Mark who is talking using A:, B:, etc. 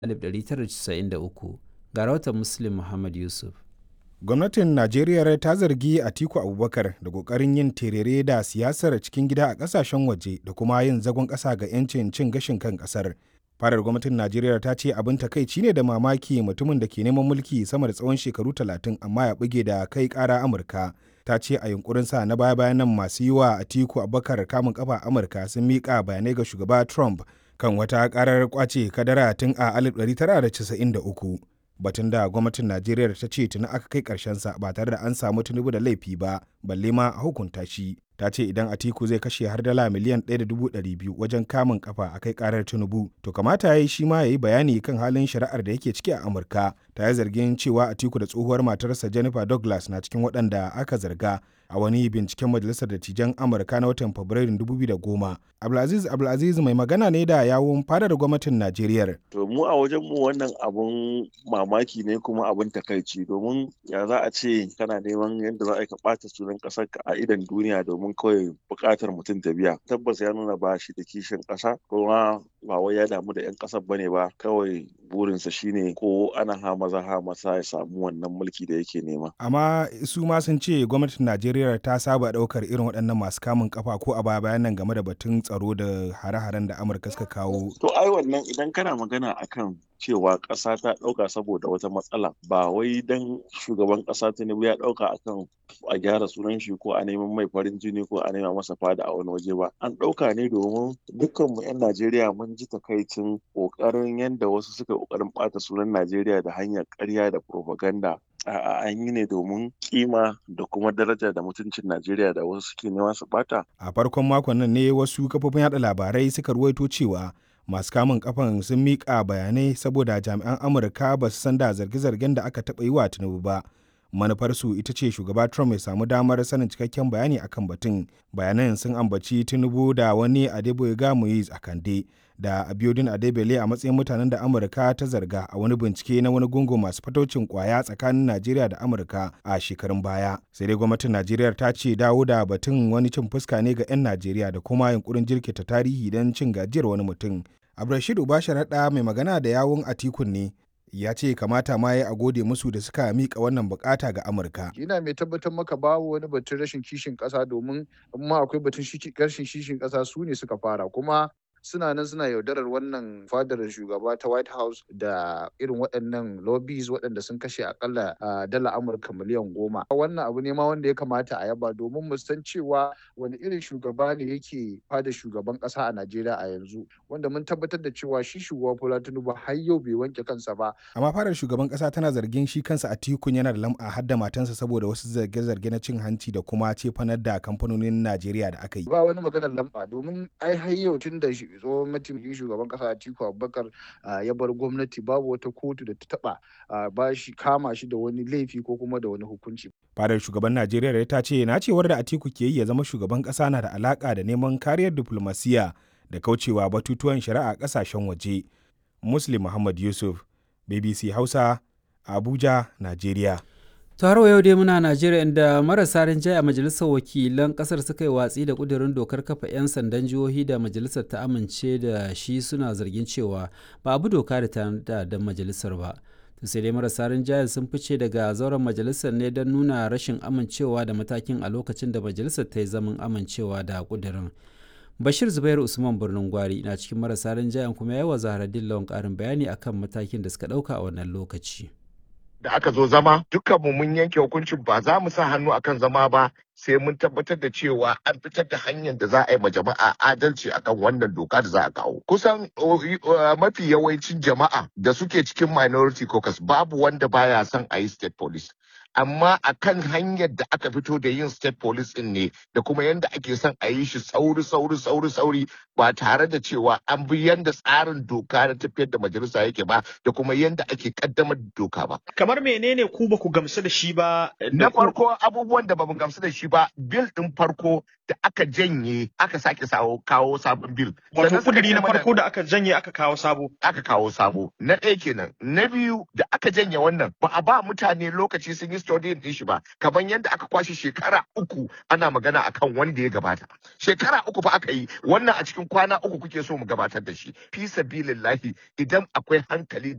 A: 1993 ga rahoton muslim muhammad yusuf
B: gwamnatin najeriya ta zargi atiku abubakar da kokarin yin terere da siyasar cikin gida a kasashen waje da kuma yin zagon ƙasa ga 'yancin cin gashin kan ƙasar farar gwamnatin najeriya ta ce abin takaici ne da mamaki mutumin da ke neman mulki sama da tsawon shekaru talatin amma ya buge da kai ƙara amurka ta ce a yunkurinsa na baya bayan nan masu yi wa atiku abubakar kamun kafa amurka sun miƙa bayanai ga shugaba trump kan wata karar kwace kadara tun a 1993 batun da gwamnatin najeriya ta ce tuni aka kai sa ba tare da an samu tinubu da laifi ba balle ma a hukunta shi ta ce idan atiku zai kashe har dala miliyan 1.200 wajen kamun kafa a kai karar tinubu to kamata ya yi shi ma ya yi bayani kan halin shari'ar da yake ciki a amurka ta yi zargin cewa atiku da tsohuwar matarsa jennifer douglas na cikin waɗanda aka zarga a wani binciken majalisar dattijan amurka na watan fabrairun 2010 abdulaziz abdulaziz mai magana ne da yawun fadar gwamnatin najeriya
C: to mu a wajen mu wannan abun mamaki ne kuma abun takaici domin ya za a ce kana neman yadda za a ka ɓata sunan ƙasar ka a idan duniya domin kawai buƙatar mutum ta biya tabbas ya nuna ba shi da kishin ƙasa kuma ba wai ya damu da 'yan ƙasar bane ba kawai burinsa shine ko ana ha maza ha masa ya samu wannan mulki da yake nema
B: amma su ma sun ce gwamnatin najeriya ta saba ɗaukar irin waɗannan masu kamun kafa ko a baya bayan nan game da batun tsaro da hare-haren da amurka suka kawo
C: to ai wannan idan kana magana akan cewa ƙasa ta ɗauka saboda wata matsala ba wai dan shugaban ƙasa tinubu ya ɗauka akan a gyara sunan shi ko a neman mai farin jini ko a nema masa fada a wani waje ba an ɗauka ne domin dukkanmu 'yan najeriya mun ji takaicin ƙoƙarin yadda wasu suka ƙoƙarin ɓata sunan najeriya da hanyar ƙarya da propaganda A'a an yi ne domin kima da kuma daraja da mutuncin Najeriya da wasu suke nema su bata.
B: A farkon makon nan ne wasu kafofin yada labarai suka ruwaito cewa masu kamun kafan sun miƙa bayanai saboda jami'an Amurka ba su san da zarge-zargen da aka taɓa yi wa Tinubu ba. Manufarsu ita ce shugaba Trump ya samu damar sanin cikakken bayani akan batun. Bayanan sun ambaci Tinubu da wani Adeboyega Moise a Kande da Abiodun Adebele a matsayin mutanen da Amurka ta zarga a wani bincike na wani gungun masu fataucin kwaya tsakanin Najeriya da Amurka a shekarun baya. Sai dai gwamnatin Najeriya ta ce dawo da batun wani cin fuska ne ga 'yan Najeriya da kuma yunkurin jirkita tarihi don cin gajiyar wani mutum. Abdulrashid Ubasharaɗa mai magana da yawun Atikun ne ya ce kamata ma ya a gode musu da suka mika wannan bukata ga Amurka.
D: Ina mai tabbatar maka babu wani batun rashin kishin ƙasa domin amma akwai batun rashin kishin ƙasa su ne suka fara kuma suna nan suna yaudarar wannan fadar shugaba ta white house da irin waɗannan lobbies waɗanda sun kashe akalla dala amurka miliyan goma wannan abu ne ma wanda ya kamata a yaba domin mu san cewa wani irin shugaba ne yake fadar shugaban ƙasa a najeriya a yanzu wanda mun tabbatar da cewa shi shugaba bola tinubu har yau bai wanke kansa ba
B: amma fadar shugaban ƙasa tana zargin shi kansa a tikun yana da lam'a har da matansa saboda wasu zarge-zarge na cin hanci da kuma cefanar da kamfanonin najeriya da aka yi
D: ba wani maganar lamba domin ai har yau tun da tsohon mataimakin shugaban kasa Atiku Abubakar ya bar gwamnati babu wata kotu da ta taba ba shi kama shi da wani laifi ko kuma da wani hukunci.
B: Fadar shugaban Najeriya ta ce na cewar da Atiku ke yi ya zama shugaban kasa na da alaka da neman kariyar diplomasiya da kaucewa batutuwan shari'a kasashen waje. Muslim Muhammad Yusuf, BBC Hausa, Abuja, Najeriya.
A: har yau dai muna najeriya inda marasa rinjaye a majalisar wakilan kasar suka yi watsi da kudirin dokar kafa 'yan sandan jihohi da majalisar ta amince da shi suna zargin cewa ba abu doka da ta da majalisar ba to sai dai marasa rinjaye sun fice daga zauren majalisar ne don nuna rashin amincewa da matakin a lokacin da majalisar ta yi zaman amincewa da kudirin bashir zubair usman birnin gwari na cikin marasa rinjayen kuma yawa zaharaddin lawan karin bayani akan matakin da suka dauka a wannan lokaci
E: da aka zo zama dukkanmu mun yanke hukuncin ba za mu sa hannu akan zama ba sai mun tabbatar da cewa an fitar da hanyar da za a yi ma jama'a adalci akan wannan doka da za a kawo kusan mafi yawancin jama'a da suke cikin minority caucus babu wanda baya son a yi state police amma a kan hanyar da aka fito da yin state police din ne da kuma yadda ake son a yi shi sauri sauri sauri sauri ba tare da cewa an bi yadda tsarin doka na tafiyar da majalisa yake ba da kuma yadda ake kaddamar da doka ba.
F: Kamar menene ku ba ku gamsu da shi ba?
E: Na farko abubuwan da ba mu gamsu da shi ba bil din farko da aka janye aka sake kawo sabon bil.
F: Wato kudiri na farko da aka janye aka kawo sabo.
E: Aka kawo sabo. Na ɗaya kenan. Na biyu da aka janye wannan ba a ba mutane lokaci sun yi studying din shi ba. Kamar yadda aka kwashe shekara uku ana magana akan wanda ya gabata. Shekara uku fa aka yi wannan a cikin kwana uku kuke so mu gabatar da shi. Fi sabilillahi idan akwai hankali